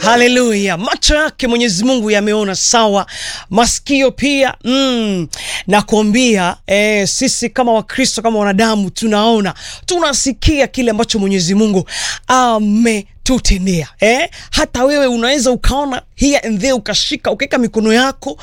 Haleluya! Macho yake Mwenyezi Mungu yameona sawa, masikio pia mm. Nakuambia eh, sisi kama Wakristo kama wanadamu tunaona tunasikia kile ambacho Mwenyezi Mungu ametutendea eh? Hata wewe unaweza ukaona here and there, ukashika ukaweka mikono yako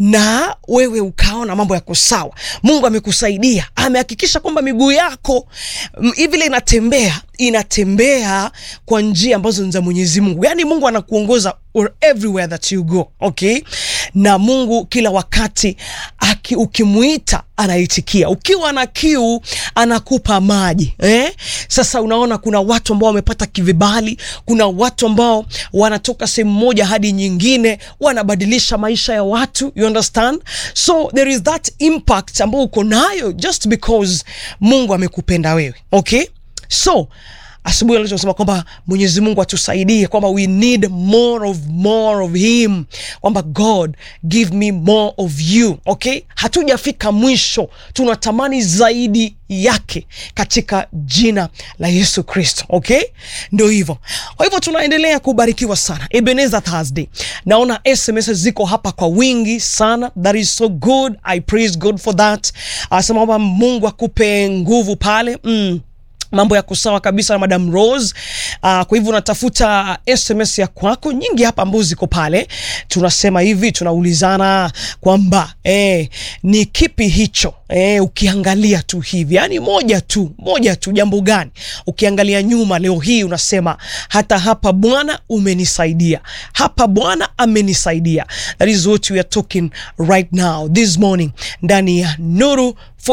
na wewe ukaona mambo yako sawa. Mungu amekusaidia, amehakikisha kwamba miguu yako vile inatembea inatembea kwa njia ambazo ni za Mwenyezi Mungu. Yaani Mungu anakuongoza everywhere that you go, okay? Na Mungu kila wakati aki, ukimuita anaitikia. Ukiwa na kiu anakupa maji eh? Sasa unaona kuna watu ambao wamepata kivibali, kuna watu ambao wanatoka sehemu moja hadi nyingine, wanabadilisha maisha ya watu, you understand? So there is that impact ambao uko nayo just because Mungu amekupenda wewe, okay? So asubuhi leo tunasema kwamba Mwenyezi Mungu atusaidie kwamba we need more of more of him, kwamba God give me more of you. Okay, hatujafika mwisho, tunatamani zaidi yake katika jina la Yesu Kristo. Okay, ndio hivyo. Kwa hivyo tunaendelea kubarikiwa sana. Ebenezer Thursday, naona SMS ziko hapa kwa wingi sana, that is so good, I praise God for that. Asema kwamba Mungu akupe nguvu pale mm mambo yako sawa kabisa na Madam Rose. Uh, kwa hivyo unatafuta SMS ya kwako nyingi hapa ambazo ziko pale, tunasema hivi, tunaulizana kwamba eh, ni kipi hicho eh, ukiangalia tu hivi, yani moja tu moja tu, jambo gani ukiangalia nyuma leo hii unasema hata hapa Bwana umenisaidia, hapa Bwana amenisaidia. That is what we are talking right now this morning ndani ya Nuru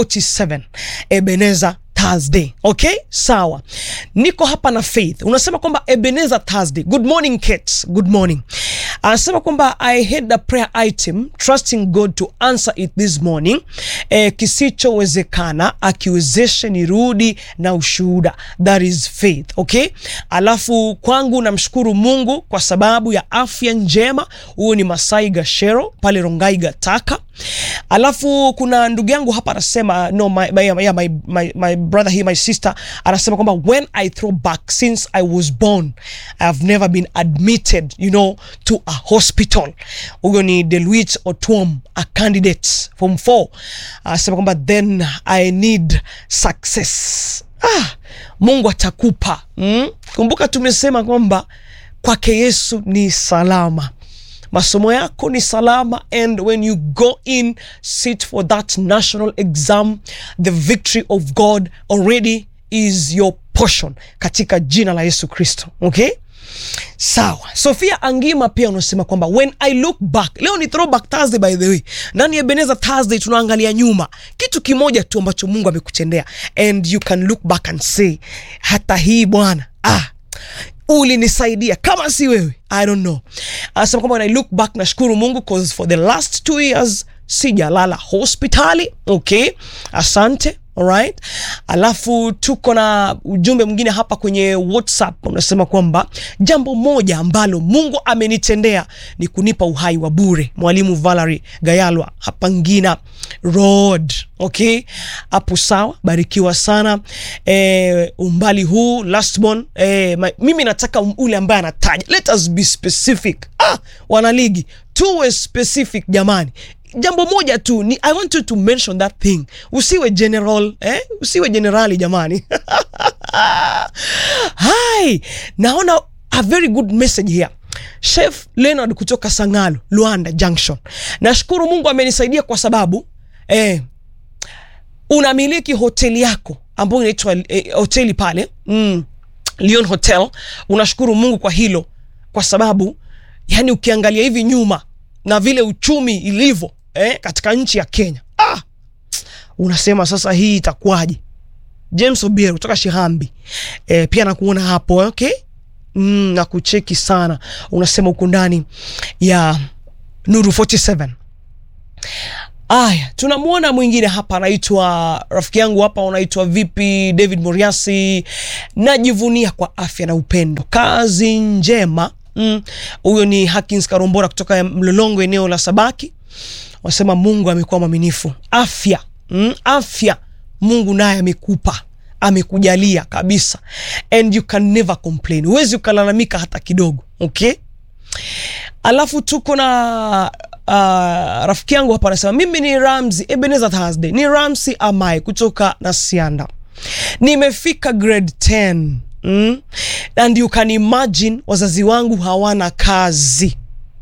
47 Ebenezer Thursday. Okay, sawa. Niko hapa na Faith. Unasema kwamba Ebenezer Thursday. Good morning Kate. Good morning. Anasema kwamba I had a prayer item trusting God to answer it this morning. Eh, kisichowezekana akiwezeshe nirudi na ushuhuda. That is faith. Okay? Alafu kwangu namshukuru Mungu kwa sababu ya afya njema. Huyo ni Masai Gashero pale Rongai Gataka. Alafu kuna ndugu yangu hapa anasema no my, my, my, my, my, my brother here my sister anasema kwamba when I throw back since I was born I have never been admitted you know to a hospital. Huyo ni Deluit Otuom a candidate form 4 anasema kwamba then I need success. Ah, Mungu atakupa mm? Kumbuka tumesema kwamba kwake Yesu ni salama masomo yako ni salama and when you go in sit for that national exam the victory of God already is your portion katika jina la Yesu Kristo okay sawa Sofia Angima pia unasema kwamba when I look back leo ni throwback Thursday by the way ndani ya Ebenezer Thursday tunaangalia nyuma kitu kimoja tu ambacho Mungu amekutendea and you can look back and say hata hii bwana ah ulinisaidia kama si wewe I don't know. Anasema kwamba when I look back nashukuru Mungu cause for the last two years sijalala hospitali. Okay, asante. Alright. Alafu tuko na ujumbe mwingine hapa kwenye WhatsApp unasema kwamba jambo moja ambalo Mungu amenitendea ni kunipa uhai wa bure. Mwalimu Valerie Gayalwa hapa Ngina Road. Okay, hapo sawa, barikiwa sana. E, umbali huu lastborn e, mimi nataka ule ambaye anataja. Let us be specific. Ah, wanaligi tuwe specific jamani jambo moja tu ni I want you to mention that thing. Usiwe general eh? Usiwe generali jamani. Hai, naona a very good message here. Chef Leonard kutoka Sangalo, Luanda Junction. Nashukuru Mungu amenisaidia kwa sababu eh, unamiliki hoteli yako ambayo inaitwa eh, hoteli pale mm, Leon Hotel. Unashukuru Mungu kwa hilo kwa sababu yani ukiangalia hivi nyuma na vile uchumi ilivyo eh, katika nchi ya Kenya ah, unasema sasa hii itakuwaje? James Obiero kutoka Shihambi eh, pia nakuona hapo okay? Mm, na kucheki sana, unasema uko ndani ya Nuru 47. Aya, tunamwona mwingine hapa anaitwa rafiki yangu hapa, unaitwa vipi? David Moriasi, najivunia kwa afya na upendo, kazi njema huyo mm. Ni Hakins Karombora kutoka Mlolongo, eneo la Sabaki, wasema Mungu amekuwa mwaminifu. Afya mm, afya Mungu naye amekupa, amekujalia kabisa, and you can never complain, huwezi ukalalamika hata kidogo. Okay, alafu tuko na uh, rafiki yangu hapa anasema mimi ni Ramzi Ebenezer Thursday ni Ramsi Amai kutoka Nasianda nimefika grade 10 mm? and you can imagine wazazi wangu hawana kazi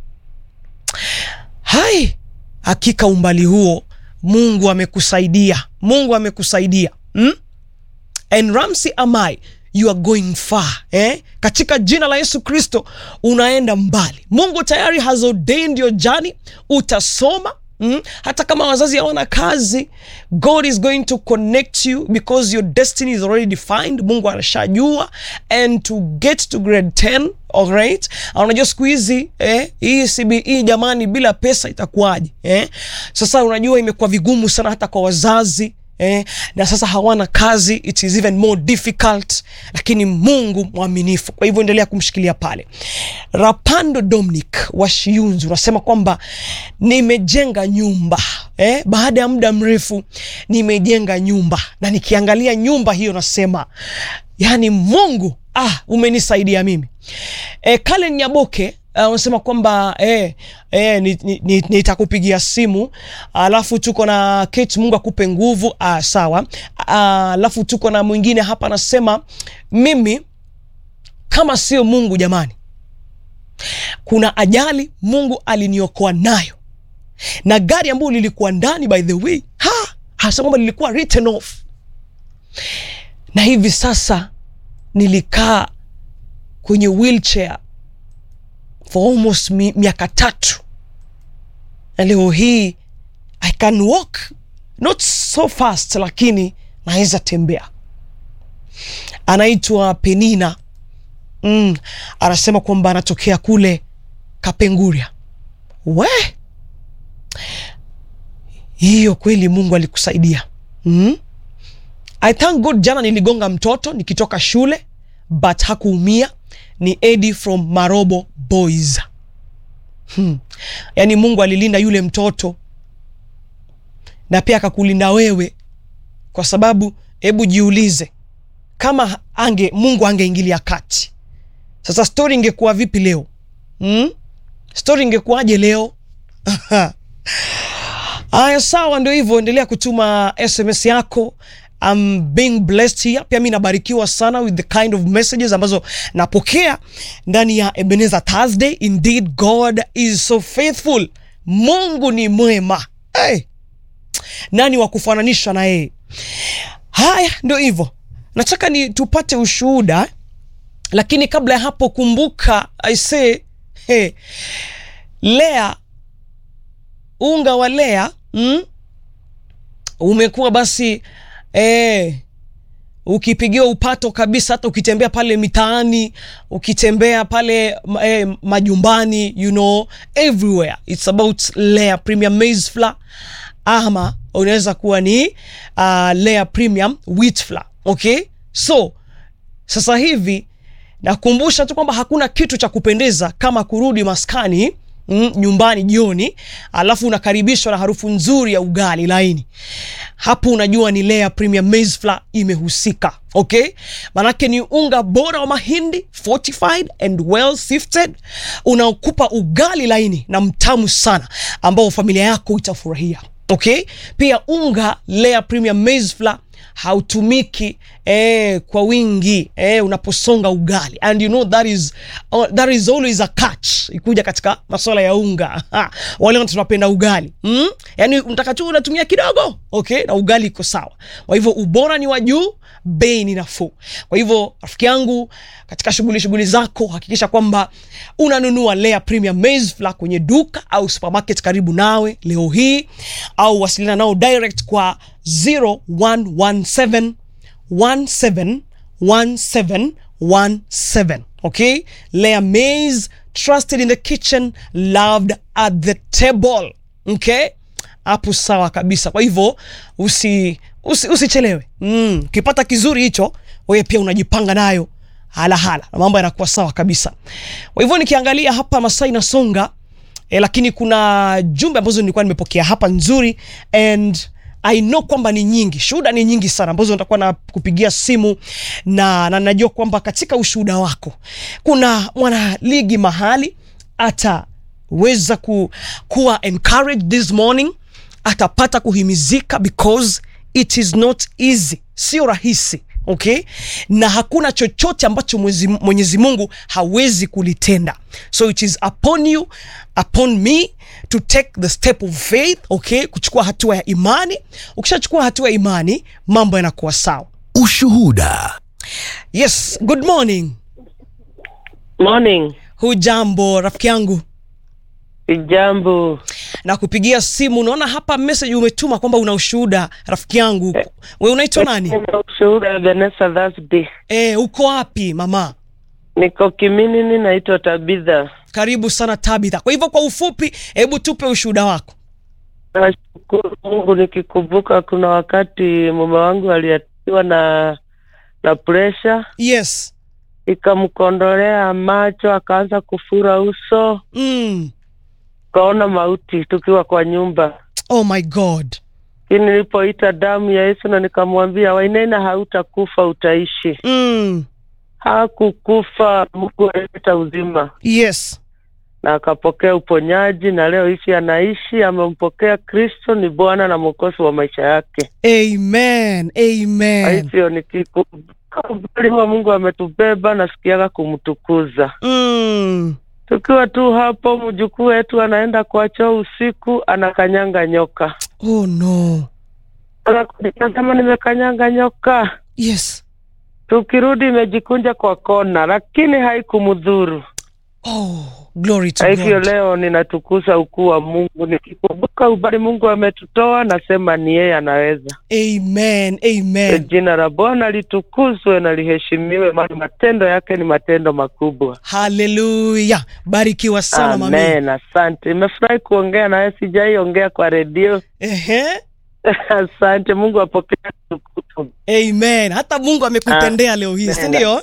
hai hakika umbali huo mungu amekusaidia mungu amekusaidia mm? and ramsi amai you are going far eh? katika jina la yesu kristo unaenda mbali mungu tayari has ordained your journey utasoma Mm? hata kama wazazi hawana kazi god is going to connect you because your destiny is already defined mungu anashajua and to get to grade 10 alright unajua siku hizi eh, hii cbe jamani bila pesa itakuwaje eh? sasa unajua imekuwa vigumu sana hata kwa wazazi Eh, na sasa hawana kazi it is even more difficult lakini mungu mwaminifu kwa hivyo endelea kumshikilia pale rapando dominic wa shiunzi unasema kwamba nimejenga nyumba eh, baada ya muda mrefu nimejenga nyumba na nikiangalia nyumba hiyo nasema yani mungu ah, umenisaidia mimi eh, kalen nyaboke Uh, unasema kwamba eh, eh, nitakupigia ni, ni, ni simu alafu tuko na Kate, Mungu akupe nguvu. Uh, sawa. Alafu uh, tuko na mwingine hapa anasema mimi kama sio Mungu jamani, kuna ajali Mungu aliniokoa nayo na gari ambayo lilikuwa ndani, by the way, ha hasa kwamba lilikuwa written off, na hivi sasa nilikaa kwenye wheelchair for almost mi, miaka tatu na leo hii I can walk not so fast, lakini naweza tembea. Anaitwa Penina mm, anasema kwamba anatokea kule Kapenguria. We hiyo kweli, Mungu alikusaidia mm? I thank God. Jana niligonga mtoto nikitoka shule but hakuumia ni Eddie from Marobo Boys. Hmm. Yaani Mungu alilinda yule mtoto na pia akakulinda wewe, kwa sababu hebu jiulize kama ange Mungu angeingilia kati, sasa stori ingekuwa vipi leo? Hmm? Stori ingekuwaje leo? Aya, sawa, ndio hivyo, endelea kutuma SMS yako. I'm being blessed here. Pia mi nabarikiwa sana with the kind of messages ambazo napokea ndani ya Ebenezer Thursday. Indeed God is so faithful. Mungu ni mwema. Hey. Nani wa kufananishwa na yeye? Haya, ndio hivyo, nataka ni tupate ushuhuda, lakini kabla ya hapo, kumbuka I say, hey, Lea, unga wa Lea mm, umekuwa basi E, ukipigiwa upato kabisa, hata ukitembea pale mitaani, ukitembea pale e, majumbani, you know everywhere it's about Lea Premium Maize Flour, ama unaweza kuwa ni uh, Lea Premium Wheat Flour. Okay, so sasa hivi nakumbusha tu kwamba hakuna kitu cha kupendeza kama kurudi maskani Mm, nyumbani jioni, alafu unakaribishwa na harufu nzuri ya ugali laini. Hapo unajua ni Lea Premium Maize Flour imehusika. Okay, manake ni unga bora wa mahindi fortified and well sifted, unaokupa ugali laini na mtamu sana ambao familia yako itafurahia. Okay, pia unga Lea Premium Maize Flour hautumiki eh, kwa wingi eh, unaposonga ugali and you know that is, uh, that is always a catch ikuja katika masuala ya unga ha, wale tunapenda ugali mm? Yani unataka tu unatumia kidogo okay, na ugali iko sawa. Kwa hivyo ubora ni wa juu, bei ni nafuu. Kwa hivyo rafiki yangu, katika shughuli shughuli zako hakikisha kwamba unanunua Lea Premium Maize Flour kwenye duka au supermarket karibu nawe leo hii, au wasiliana nao direct kwa 0117 17 1717. Okay, Lea Maize, trusted in the kitchen, loved at the table. Okay, hapo sawa kabisa. Kwa hivyo usi usichelewe. Mm, ukipata kizuri hicho wewe pia unajipanga nayo hala hala na mambo yanakuwa sawa kabisa. Kwa hivyo nikiangalia hapa Masai na Songa eh, lakini kuna jumbe ambazo nilikuwa nimepokea hapa nzuri and I know kwamba ni nyingi, shuhuda ni nyingi sana ambazo nitakuwa na kupigia simu na, na najua kwamba katika ushuhuda wako kuna mwana ligi mahali ataweza ku, kuwa encouraged this morning atapata kuhimizika because it is not easy sio rahisi okay na hakuna chochote ambacho mwezi, mwenyezi mungu hawezi kulitenda so it is upon you upon me to take the step of faith okay kuchukua hatua ya imani ukishachukua hatua ya imani mambo yanakuwa sawa Ushuhuda. yes good morning Morning. hujambo rafiki yangu Sijambo. na kupigia simu unaona hapa message umetuma kwamba una ushuhuda rafiki yangu we unaitwa nani Nina ushuhuda Vanessa Thursday. e, uko wapi mama Niko Kiminini, naitwa Tabitha. karibu sana tabitha kwa hivyo kwa ufupi hebu tupe ushuhuda wako Nashukuru Mungu nikikumbuka kuna wakati mume wangu aliatiwa na na presha yes ikamkondolea macho, akaanza kufura uso, mm. kaona mauti tukiwa kwa nyumba. oh my god Lakini nilipoita damu ya Yesu na nikamwambia, Wainaina, hautakufa utaishi. mm. Hakukufa, Mungu alileta uzima. yes na akapokea uponyaji na leo hivi anaishi, amempokea Kristo ni Bwana na Mwokozi wa maisha yake. amen Kwa amen hivyo nikikumbuka umbali wa Mungu ametubeba, nasikiaga kumtukuza. mm. Tukiwa tu hapo, mjukuu wetu anaenda kwa choo usiku, anakanyanga nyoka, oh no anasema nimekanyanga nyoka. yes Tukirudi imejikunja kwa kona, lakini haikumdhuru. oh glory to Kwa hivyo god leo ninatukuza ukuu wa Mungu, nikikumbuka ubali Mungu ametutoa, nasema ni yeye anaweza. amen amen Jina la Bwana litukuzwe na liheshimiwe, maana matendo yake ni matendo makubwa. haleluya barikiwa sana mami Amen, asante. Nimefurahi kuongea nawe, sijaiongea kwa redio. Ehe. Asante, Mungu apokee tukufu. amen hata mungu amekutendea leo hii si ndio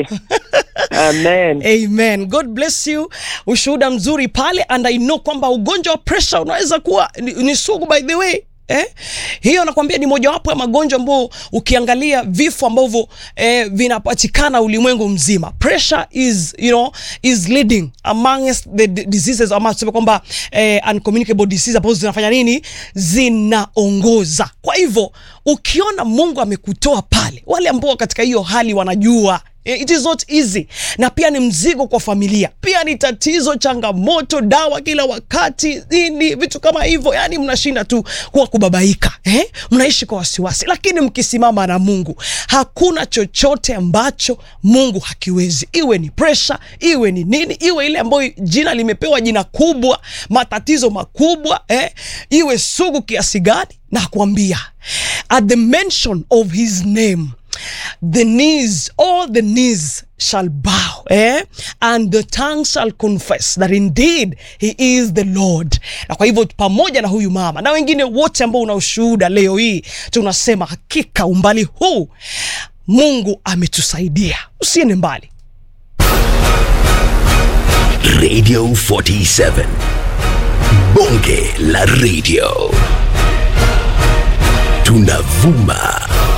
Amen. amen god bless you ushuhuda mzuri pale and i know kwamba ugonjwa wa pressure unaweza kuwa ni, ni sugu by the way Eh? hiyo nakwambia ni mojawapo ya magonjwa ambao ukiangalia vifo ambavyo eh, vinapatikana ulimwengu mzima pressure is you know is leading amongst the d- diseases ama tuseme kwamba eh, uncommunicable diseases ambazo zinafanya nini zinaongoza kwa hivyo ukiona mungu amekutoa pale wale ambao katika hiyo hali wanajua Eh, it is not easy na pia ni mzigo kwa familia pia ni tatizo changamoto dawa kila wakati nini vitu kama hivyo yani mnashinda tu kuwa kubabaika eh? mnaishi kwa wasiwasi lakini mkisimama na mungu hakuna chochote ambacho mungu hakiwezi iwe ni presha iwe ni nini iwe ile ambayo jina limepewa jina kubwa matatizo makubwa eh? iwe sugu kiasi gani na kuambia at the mention of his name the knees all the knees shall bow eh? and the tongue shall confess that indeed he is the lord na kwa hivyo pamoja na huyu mama na wengine wote ambao una ushuhuda leo hii tunasema hakika umbali huu mungu ametusaidia usiende mbali Radio 47. Bonge la radio. Tunavuma